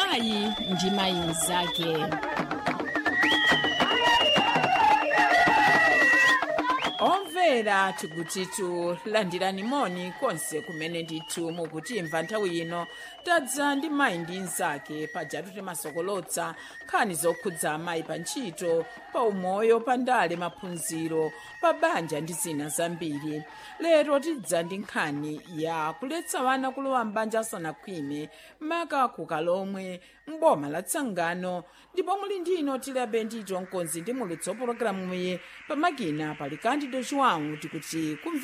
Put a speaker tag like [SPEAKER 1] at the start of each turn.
[SPEAKER 1] mayi ndi mayi mnzake
[SPEAKER 2] omvera tikutitu landirani moni konse kumene ndithu mukutimva nthawi ino tadza ndi mayi ndi mnzake pajatu timasokolotsa nkhani zokhudza amayi pa ntchito pa umoyo pa ndale maphunziro pa banja ndi zina zambiri lero tidza ndi nkhani ya kuletsa wana kulowa mbanja asanakhwime maka kukalomwe mboma la tsangano ndipo muli ndino tilabe ndito mkonzi ndi mulutso pologalamuyi pamakina pali kandido chiwawu tikuti kumve